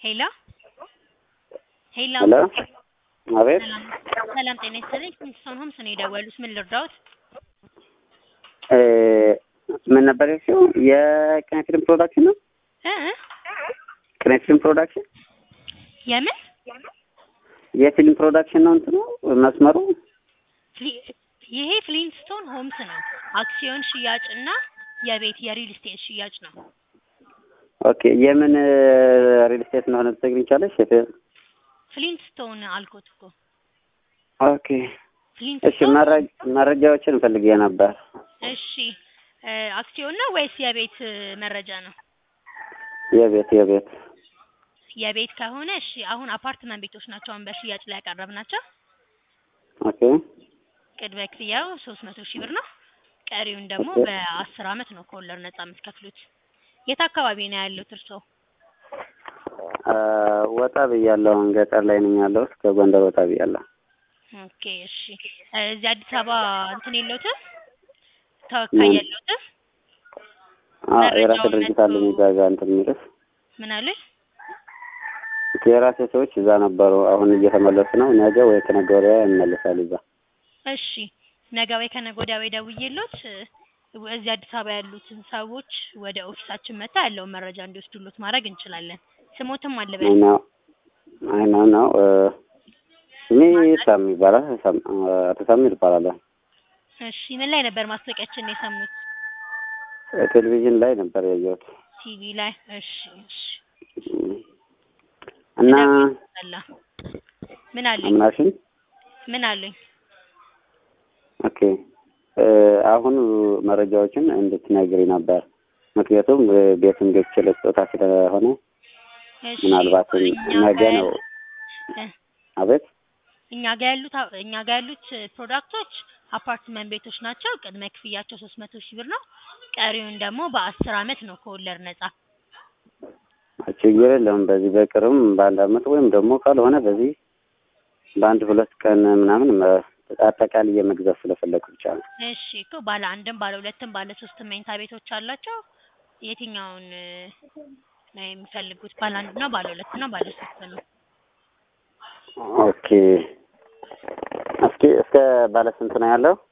ሄሎ ሄሎ ሄሎ አቤት ሰላም ሰላም ጤና ይስጥልኝ ኪንግስቶን ሆምስ ነው የደወሉት ምን ልርዳዎት እ ምን ነበር ያልሽው? የቅኔ ፊልም ፕሮዳክሽን ነው? እ እ ቅኔ ፊልም ፕሮዳክሽን የምን የፊልም ፕሮዳክሽን ነው እንትኑ መስመሩ? ፍሊ- ይሄ ፍሊንስቶን ሆምስ ነው አክሲዮን ሽያጭ እና የቤት የሪል ስቴት ሽያጭ ነው ኦኬ የምን ሪል ስቴት እንደሆነ ልትነግሪኝ ቻለሽ? ፍሊንስቶን አልኩት እኮ ኦኬ እሺ ፍሊንስቶን መረጃ መረጃዎችን ፈልጌ ነበር። እሺ እ አክሲዮን ነው ወይስ የቤት እ መረጃ ነው የቤት የቤት የቤት ከሆነ እሺ አሁን አፓርትመንት ቤቶች ናቸው አሁን በሽያጭ ላይ ያቀረብናቸው ኦኬ ቅድመ ክፍያው ሶስት መቶ ሺህ ብር ነው ቀሪውን ደግሞ ኦኬ። በአስር አመት ነው ከወለድ ነጻ የምትከፍሉት የት አካባቢ ነው ያሉት እርስዎ አ፣ ወጣ ብያለሁ። አሁን ገጠር ላይ ነኝ ያለሁት። ከጎንደር ወጣ ብያለሁ። ኦኬ እሺ እ እዚህ አዲስ አበባ እንትን የለውትም ተወካይ ምን? የለውትም አ፣ የራሴ መረጃውን ድርጅት መጥቶ- አለኝ እዛ ጋር እንትን የሚልስ ምን አሉኝ የራሴ ሰዎች እዛ ነበሩ። አሁን እየተመለሱ ነው። ነገ ወይ ከነገ ወዲያ ይመለሳሉ እዛ። እሺ ነገ ወይ ከነገ ወዲያ ወይ ደውዬሎት እ እዚህ አዲስ አበባ ያሉትን ሰዎች ወደ ኦፊሳችን መጥታ ያለውን መረጃ እንዲወስዱሎት ማድረግ እንችላለን ስሞትም አይ አለበል ነው አይ ነው ነው እ፣ ስሜ ሳሚ ይባላል። ሳም- አ፣ አቶ ሳሚ ይባላለሁ። እሺ ምን ላይ ነበር ማስታወቂያችን የሰሙት ቴሌቪዥን ላይ ነበር ያየሁት ቲቪ ላይ እሺ እሺ እና አላ ምን አሉኝ አምናሽን ምን አሉኝ ኦኬ እ፣ አሁን መረጃዎችን እንድትነግሪ ነበር። ምክንያቱም እ፣ ቤቱን ገዝቼ ለስጦታ ስለሆነ እሺ ምናልባትም እኛ ነገ ጋር ነው። እ አቤት እኛ ጋር ያሉት አ- እኛ ጋር ያሉት ፕሮዳክቶች አፓርትመንት ቤቶች ናቸው። ቅድመ ክፍያቸው ሶስት መቶ ሺህ ብር ነው። ቀሪውን ደግሞ በአስር አመት ነው ከወለድ ነጻ። ችግር የለውም። በዚህ በቅርብም በአንድ አመት ወይም ደግሞ ካልሆነ በዚህ በአንድ ሁለት ቀን ምናምን መ- አጠቃላይ የመግዛት ስለፈለኩ ብቻ ነው። እሺ እኮ ባለ አንድም ባለ ሁለትም ባለ ሶስትም መኝታ ቤቶች አላቸው። የትኛውን እ፣ ነው የሚፈልጉት? ባለ አንድ ነው፣ ባለ ሁለት ነው፣ ባለ ሶስት ነው? ኦኬ እስኪ እስከ ባለ ስንት ነው ያለው?